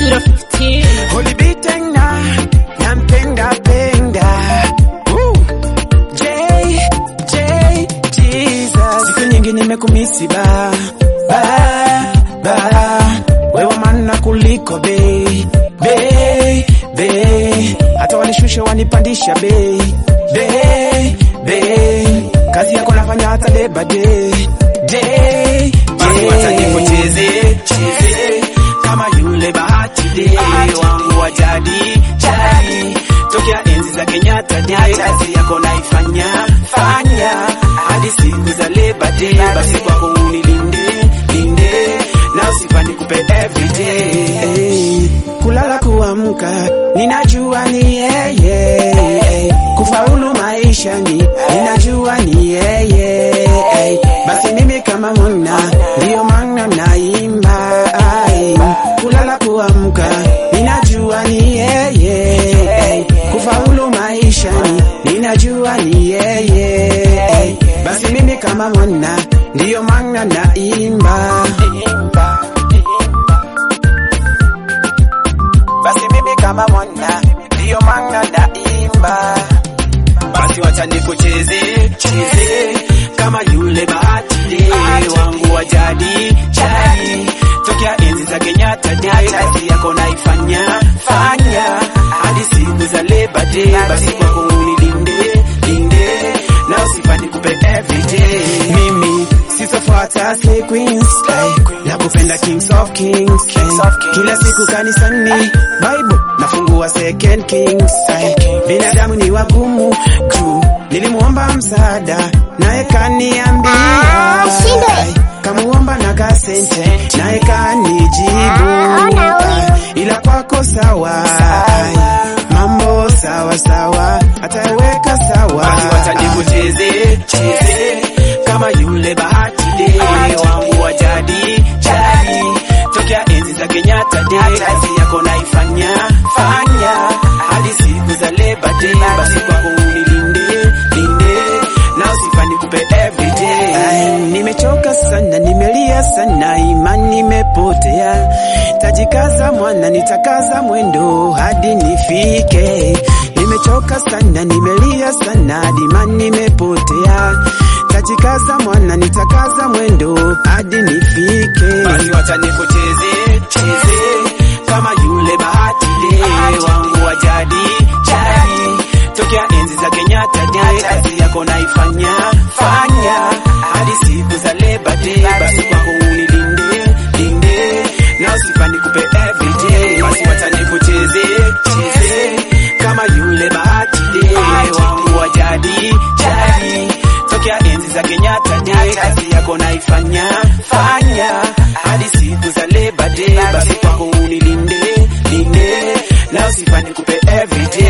015 Holiday tena nampenda penda Woo. J J Jesus siku nyingi nimekumisi ba ba ba wewe mana kuliko bei bei bei hata wanishushe wanipandisha bei bei bei kazi yako nafanya hata leba day day basi wacha nikucheze cheze kama yule bahati day wangu wa jadi jadi tokea enzi za Kenyatta day kazi yako naifanya fanya hadi siku za Labor Day basi kwako unilinde linde na usifanye kupe everyday kulala kuamka ninajua ni yeye kufaulu maishani ninajua ni yeye basi mimi kama mwana ndiyo maana naimba ai. kulala kuamka ninajua ni yeye kufaulu maishani ninajua ni yeye basi mimi kama mwana ndiyo maana naimba basi mimi kama mwana ndiyo maana naimba basi wacha nikucheze cheze kama yule bahati day wangu wa jadi jadi tokea enzi za Kenyatta day kazi yako naifanya fanya hadi siku za Labor Day basi kwako unilinde linde na usifanye kupe everyday mimi sisofuata slay queens ay, na kupenda kings of kings ay, kila siku kanisani bible nafungua second kings ay, binadamu ni wagumu juu nilimuomba msaada naye kaniambia Ah, ushindwe. ay, kamuomba na kasente naye kanijibu Ah, ona huyu. ay, ila kwako sawa ay, mambo sawa sawa ataweka sawa basi wacha nikucheze cheze kama yule bahati day wangu wa jadi jadi tokea enzi za Kenyatta day kazi yako naifanya fanya hadi siku za Labor Day basi kwako unilinde linde na usifanye kupe everyday Ay, nimechoka sana nimelia sana imani imepotea tajikaza mwana nitakaza mwendo hadi nifike nimechoka sana nimelia sana hadi imani imepotea tajikaza mwana nitakaza mwendo hadi nifike basi wacha nikucheze cheze kama yule bahati day wangu wa jadi jadi tokea enzi za Kenyatta day kazi yako naifanya fanya hadi siku za Labor Day basi kwako unilinde linde na usifanye kupe everyday basi wacha nikucheze cheze kama yule bahati day wangu wa jadi jadi tokea enzi za Kenyatta day kazi yako naifanya fanya hadi siku za Labor Day basi kwako unilinde linde na usifanye kupe everyday